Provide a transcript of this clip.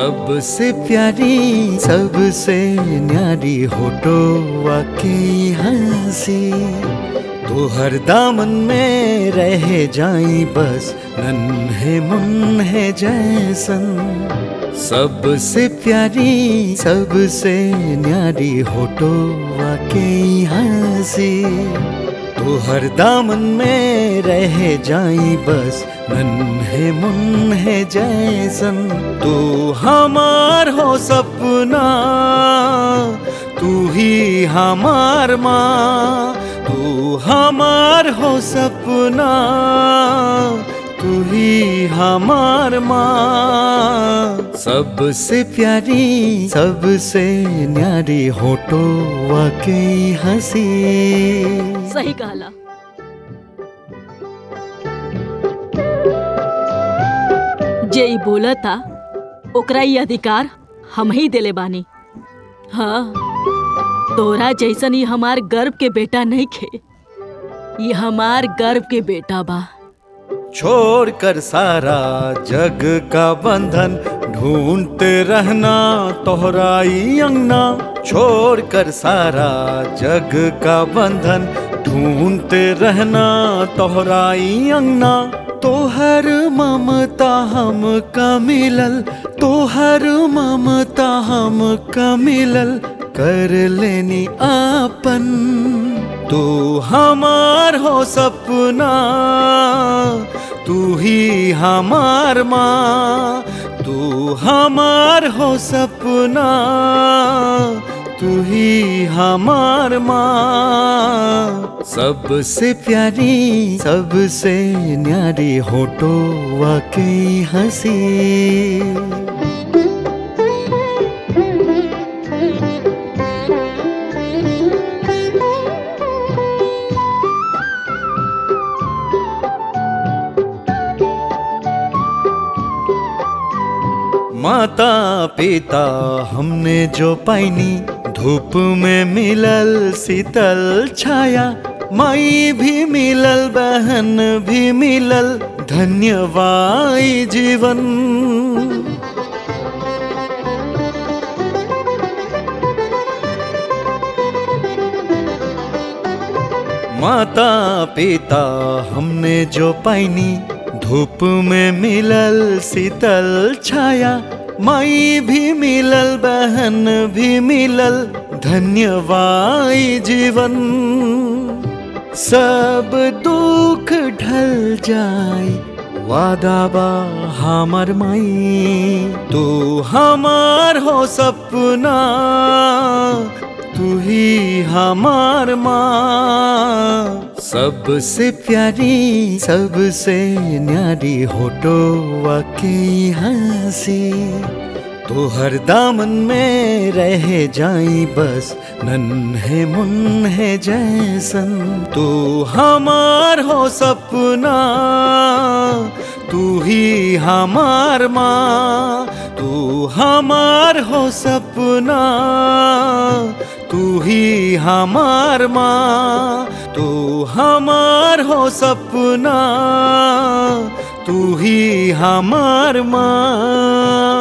सबसे प्यारी सबसे न्यारी होटो वाकई हंसी तो हर दामन में रह जाई बस नन्हे मुन्हे जैसन सबसे प्यारी सबसे न्यारी होटो वाकई हंसी तो हर दामन में रह जाई बस नन्हे मुन्हे जैसन तू हमार हो सपना तू ही हमार माँ तू हमार हो सपना तू ही हमार माँ सबसे प्यारी सबसे न्यारी होटो वाकई हंसी सही कहला जे ई बोलता ओकरा ई अधिकार हम ही देले बानी हाँ तोरा जैसन ही हमार गर्व के बेटा नहीं खे ये हमार गर्व के बेटा बा छोड़ कर सारा जग का बंधन ढूंढते रहना तोहराई अंगना छोड़ कर सारा जग का बंधन ढूंढते रहना तोहराई अंगना तोहर ममता हम का मिलल तोहर ममता हम का मिलल कर लेनी आपन तू हमार हो सपना तू ही हमार माँ तू हमार हो सपना तू ही हमार माँ सबसे प्यारी सबसे न्यारी होटो वाकई हंसी माता पिता हमने जो पाइनी धूप में मिलल शीतल छाया माई भी मिलल बहन भी मिलल धन्यवाई जीवन माता पिता हमने जो पाइनी धूप में मिलल शीतल छाया माई भी मिलल बहन भी मिलल धन्यवाई जीवन सब दुख ढल जाए वादा बा हमार माई तू हमार हो सपना तू ही हमार माँ सबसे प्यारी सबसे न्यारी होटो वाकई हंसी तो हर दामन में रह जाई बस नन्हे मुन्हे जैसन तू हमार हो सपना तू ही हमार माँ तू हमार हो सपना तू ही हमार माँ तू हमार हो सपना तू ही हमार माँ